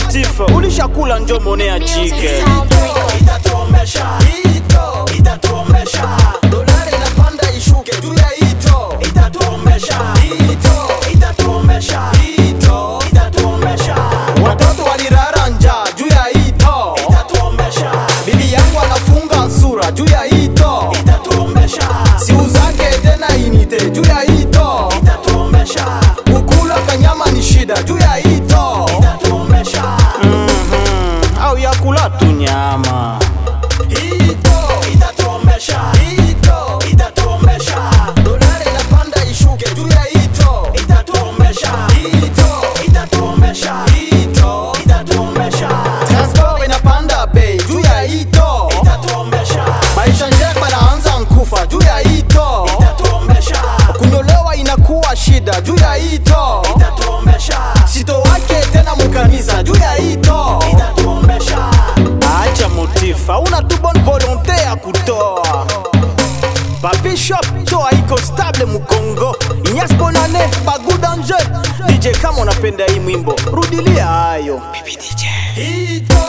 Motifa, ulishakula njo monea chike itatuomesha ito itatuomesha dolari inapanda ishuke juu ya ito itatuomesha ito itatuomesha ito itatuomesha watoto walirara njaa juu ya ito itatuomesha bibi yangu anafunga sura juu ya ito itatuomesha siu zake tena inite juu ya ito itatuomesha kukula kanyama ni shida juu ya ito itatuomesha au ya kula tu nyama Ito itatuomesha, ito itatuomesha, dolari inapanda ishuke juu ya ito itatuomesha, ito itatuomesha, ito itatuomesha, transport inapanda bei juu ya ito itatuomesha, maisha njema yanaanza nkufa juu ya ito itatuomesha, kunyolewa inakuwa shida juu ya ito itatuomesha, sito wake tena mukanisa juu ya ito itatuomesha. acha Motifa, una tu bonne volonté ya kutoa Papi Shop toa iko stable Mukongo Inyas Bonane Bagu Danger DJ kama unapenda hii mwimbo rudilia hayo Ito